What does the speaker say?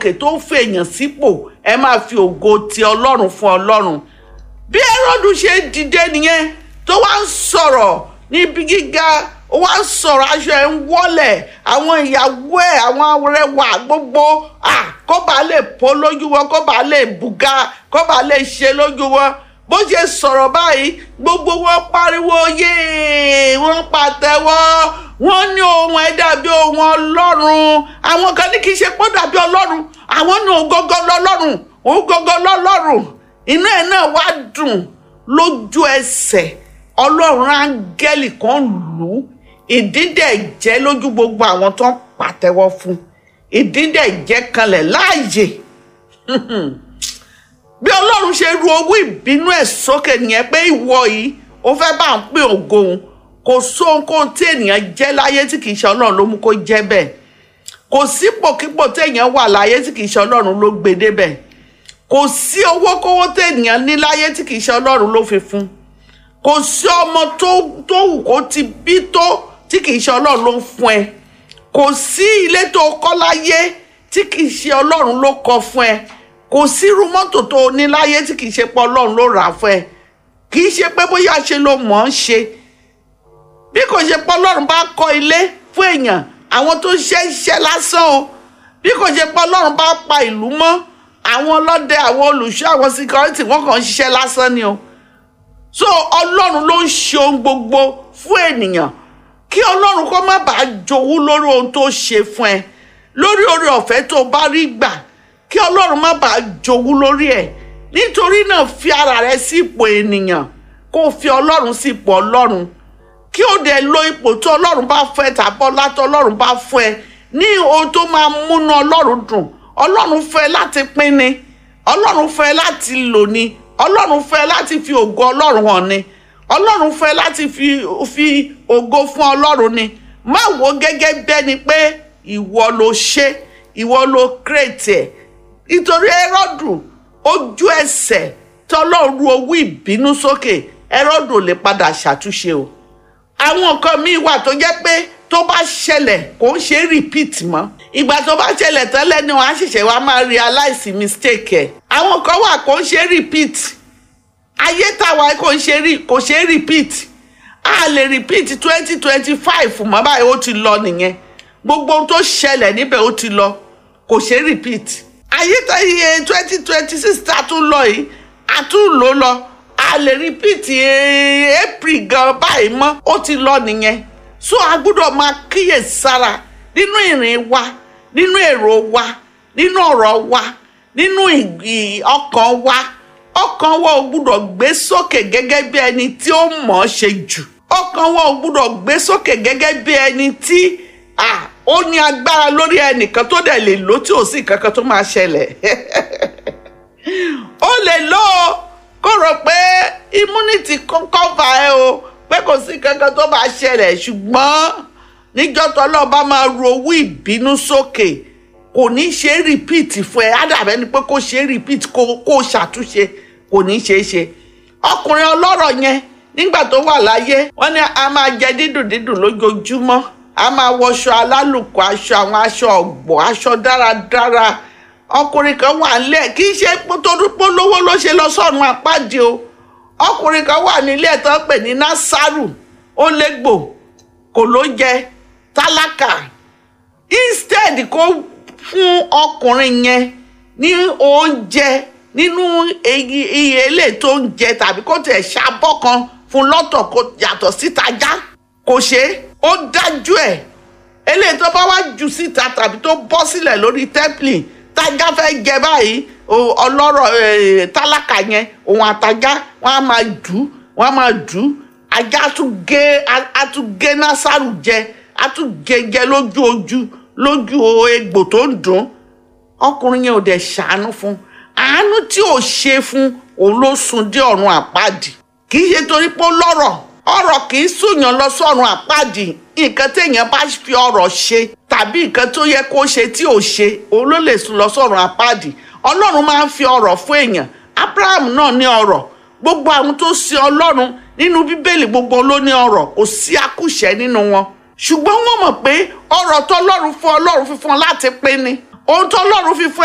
sókè tó fèèyàn sípò ẹ máa fi ògo ti ọlọ́run fún ọlọ́run bí Hẹ́rọ́dù ṣe dìde nìyẹn tó wá ń sọ̀rọ̀ níbi gíga ó wá ń sọ̀rọ̀ aṣọ ẹ̀ ń wọ́lẹ̀ àwọn ìyàwó ẹ̀ àwọn arẹwà gbogbo ah, kó bàa lè pọ́ lójú wọn kó bàa lè bùgá kó bàa lè ṣe lójú wọn bó ṣe sọ̀rọ̀ báyìí gbogbo wọn pariwo yéé wọ́n pàtẹ́wọ́ wọ́n ní ohun ẹ̀ dàbí ohun ọlọ́run àwọn kan ní kì í ṣe pọ́ dàbí ọlọ́run àwọn ní òun gọ́gọ́ lọ́lọ́run òun gọ́gọ́ lọ́lọ́run inú ẹ̀ náà wá dùn lójú ẹsẹ̀ ọlọ́run áńgẹ́lì kan lù ú ìdídẹ̀ jẹ́ lójú gbogbo àwọn tó ń pàtẹ́wọ́ fún ìdídẹ̀ jẹ́ kanlẹ̀ láàyè bí ọlọ́run ṣe ru owó ìbínú ẹ̀ sókè nìyẹn pé ìwọ yìí ó fẹ́ bá ń pín ògo òun kò sóhunkóhun tí ènìyàn jẹ́ láyé tí kìí ṣe ọlọ́run ló mú kó jẹ́ bẹ́ẹ̀ kò sípòkípò téèyàn wà láyé tí kìí ṣe ọlọ́run ló gbé débẹ̀ kò sí owó kówó téèyàn ní láyé tí kìí ṣe ọlọ́run ló fi fún kò sí ọmọ tó tó wù kó ti bí tó tí kìí ṣe ọlọ́run ló ń fún ẹ kò sí ilé tó kọ́ láyé tí kìí ṣe ọlọ́run ló kọ́ fún ẹ kò sí irú mọ́tò tó o ní láyé tí kìí ṣe pé ọlọ́run ló rà á fún ẹ kìí ṣe pé bóyá ṣe ló mọ̀ ọ́n ṣe bí kò ṣe pé ọlọ́run bá kọ́ ilé fún èèyàn àwọn tó ṣe iṣẹ́ lásán o bí kò ṣe pé ọlọ́run bá pa ìlú mọ́ àwọn ọlọ́dẹ àwọn olùṣọ́ àwọn síkírọ́tì wọ́n kàn ń ṣiṣẹ́ lásán ni o so ọlọ́run ló ń ṣe ohun gbogbo fún ènìyàn kí ọlọ́run kó má bàa jowú lórí ohun tó ṣe fún ẹ lórí oore ọ̀fẹ́ tó bá rí gbà kí ọlọ́run má bàa jowú lórí ẹ̀ nítorí náà fi ara rẹ sí ipò ènìyàn kó o fi ọlọ́run sí ipò ọlọ́run kí o dẹ̀ lo ipò tó ọlọ́run bá fẹ́ tàbọ̀ látọ̀ ọlọ́run bá fún ẹ ní ohun tó máa múnú ọlọ́run dùn ọlọ́run fẹ́ láti pín ni ọlọ́run fẹ́ láti lò ni ọlọ́run fẹ́ láti fi ògo ọlọ́run hàn ni ọlọ́run fẹ́ láti fi fi ògo fún ọlọ́run ni má wo gẹ́gẹ́ bẹ́ni pé ìwọ ló ṣe ìwọ ló kírètì ẹ̀ nítorí Hẹ́rọ́dù ojú ẹsẹ̀ tọ́lọ́run ru owó ìbínú sókè Hẹ́rọ́dù ò lè padà ṣàtúnṣe o àwọn nǹkan míì wà tó jẹ́ pé tó bá ṣẹlẹ̀ kò ń ṣe repeat mọ́ ìgbà tó bá ṣẹlẹ̀ tẹ́lẹ̀ ni wọ́n á ṣẹ̀ṣẹ̀ wá máa realize mistake ẹ̀ àwọn kan wà kò ń ṣe repeat ayé tàwa kò ń ṣe kò ṣe repeat a lè repeat twenty twenty five mọ́ báyìí ó ti lọ nìyẹn gbogbo ohun tó ṣẹlẹ̀ níbẹ̀ ó ti lọ kò ṣe repeat ayé tàyè twenty twenty six tá a tún lọ yìí a tún lò lọ a lè repeat april gan báyìí mọ́ ó ti lọ nìyẹn so a gbọ́dọ̀ máa kíyè sára nínú ìrìn wa nínú èrò wa nínú ọ̀rọ̀ wa nínú ọkàn wa ọkàn wa ò gbọ́dọ̀ gbé sókè gẹ́gẹ́ bí ẹni tí ó mọ̀ ọ́ ṣe jù ọkàn wa ò gbọ́dọ̀ gbé sókè gẹ́gẹ́ bí ẹni tí ó ní agbára lórí ẹnìkan tó dẹ̀ lè lò tí ò sí kankan tó máa ṣẹlẹ̀ ó lè lò ó kó rò pé immunity cover ẹ o pé kò sí kankan tó bá ṣẹlẹ̀ ṣùgbọ́n níjọ́ tọ́lọ́ bá máa ru owó ìbínú sókè kò ní ṣe repeat fún ẹ ádàbẹ́ ni pé kó ṣe repeat kó kó ṣàtúnṣe kò ní ṣe é ṣe ọkùnrin ọlọ́rọ̀ yẹn nígbà tó wà láyé wọ́n ní a máa jẹ dídùn dídùn lójoojúmọ́ a máa wọṣọ alálùkò aṣọ àwọn aṣọ ọ̀gbọ̀ aṣọ dáradára ọkùnrin kan wà nílẹ̀ kì í ṣe torí polówó ló ṣe lọ sọ́run àpáàdé o ọkùnrin kan wà nílẹ̀ tó ń pè ní násàrù ó légbò kò ló jẹ tálákà instead kó fún ọkùnrin yẹn ní oúnjẹ nínú iye ilé tó ń jẹ tàbí kó tẹ̀ ṣàbọ̀ kan fún lọ́tọ̀ kó yàtọ̀ síta já kò ṣe ó dájú ẹ̀ eléyìí tó bá wá jù síta tàbí tó bọ́ sílẹ̀ lórí tẹ́pìlì tájá fẹ́ jẹ báyìí ọlọ́rọ̀ tálákà yẹn òun àtajá wọn á máa dù ú wọn á máa dù ú ajá tún gé á tún gé násàrù jẹ á tún gé jẹ lójú ojú lójú egbò tó ń dùn ọkùnrin yẹn ò dẹ̀ ṣàánú fún àánú tí ò ṣe fún òun ló sún dé ọ̀run àpáàdì kì í ṣe torí pé ó lọ́rọ̀ ọ̀rọ̀ kì í sùnyàn lọ sọ́run àpáàdì nǹkan téèyàn bá fi ọ̀rọ̀ ṣe tàbí nǹkan tó yẹ kó ṣe tí ò ṣe òun ló lè sùn lọ sọ́run àpáàdì ọlọ́run máa ń fi ọ̀rọ̀ fún èèyàn abraham náà ní ọ̀rọ̀ gbogbo àwọn tó sin ọlọ́run nínú bíbélì gbogbo ló ní ọ̀rọ̀ kò sí akúṣẹ̀ nínú wọn ṣùgbọ́n wọ́n mọ̀ pé ọ̀rọ̀ tọ́lọ́run fún ọlọ́run fífún láti pín ni ohun tọ́lọ́run fífún